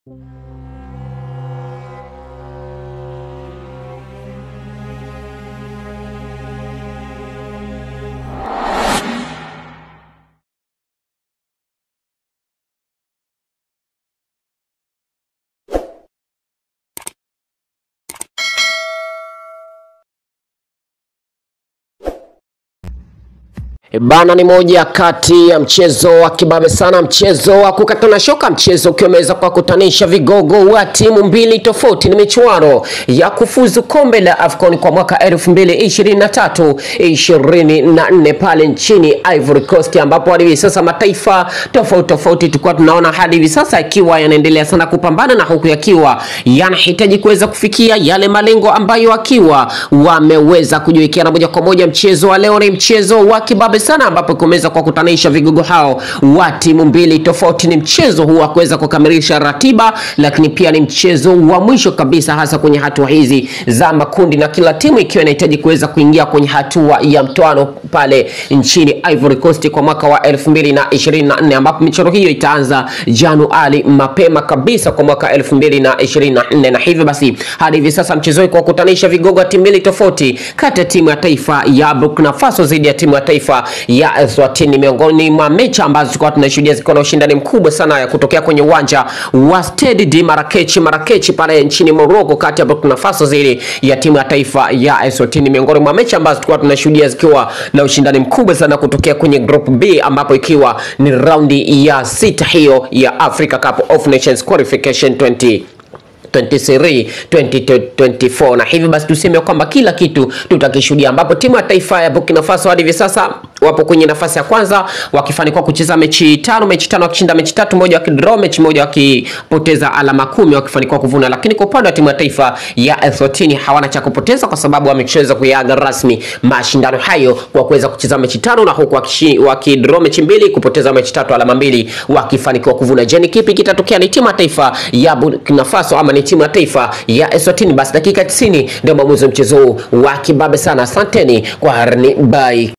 E Bana, ni moja kati ya mchezo wa kibabe sana, mchezo wa kukatana shoka, mchezo ukiwa umeweza kuwakutanisha vigogo wa timu mbili tofauti. Ni michuano ya kufuzu kombe la AFCON kwa mwaka 2023 24 pale nchini Ivory Coast, ambapo hadi hivi sasa mataifa tofauti tofauti tulikuwa tunaona hadi hivi sasa yakiwa yanaendelea sana kupambana na huku yakiwa yanahitaji kuweza kufikia yale malengo ambayo akiwa wameweza kujiwekea. Moja kwa moja mchezo wa leo ni mchezo wa kibabe sana ambapo kumeweza kuwakutanisha vigogo hao wa timu mbili tofauti. Ni mchezo huu wa kuweza kukamilisha ratiba, lakini pia ni mchezo wa mwisho kabisa, hasa kwenye hatua hizi za makundi, na kila timu ikiwa inahitaji kuweza kuingia kwenye hatua ya mtoano pale nchini Ivory Coast kwa mwaka wa 2024 ambapo michoro hiyo itaanza Januari mapema kabisa kwa mwaka 2024, na hivyo basi hadi hivi sasa mchezo huu kuwakutanisha vigogo wa timu mbili tofauti kati ya timu ya taifa ya Burkina Faso dhidi ya timu ya taifa ya Eswatini miongoni mwa mechi ambazo tulikuwa tunashuhudia zikiwa na ushindani mkubwa sana ya kutokea kwenye uwanja wa Stade de Marrakech Marrakech pale nchini Morocco, kati ya Burkina Faso dhidi ya timu ya taifa ya Eswatini, miongoni mwa mechi ambazo tulikuwa tunashuhudia zikiwa na ushindani mkubwa sana kutokea kwenye group B, ambapo ikiwa ni raundi ya sita hiyo ya Africa Cup of Nations Qualification 20 23 2024 na hivyo basi tuseme kwamba kila kitu tutakishuhudia, ambapo timu ya taifa ya Burkina Faso hadi hivi sasa wapo kwenye nafasi ya kwanza wakifanikiwa kucheza mechi tano, mechi tano wakishinda mechi tatu, moja wakidraw, mechi moja wakipoteza alama kumi, wakifanikiwa kuvuna. Lakini kwa upande wa timu ya taifa ya Eswatini hawana cha kupoteza kwa sababu wameshaweza kuyaga rasmi mashindano hayo kwa kuweza kucheza mechi tano na huku wakidraw mechi mbili, kupoteza mechi tatu, alama mbili, wakifanikiwa kuvuna. Je, ni kipi kitatokea? Ni timu ya taifa ya Burkina Faso ama ni timu ya taifa ya Eswatini? Basi dakika 90 ndio maamuzi wa mchezo huu wa kibabe sana. Asanteni kwa harni, bye.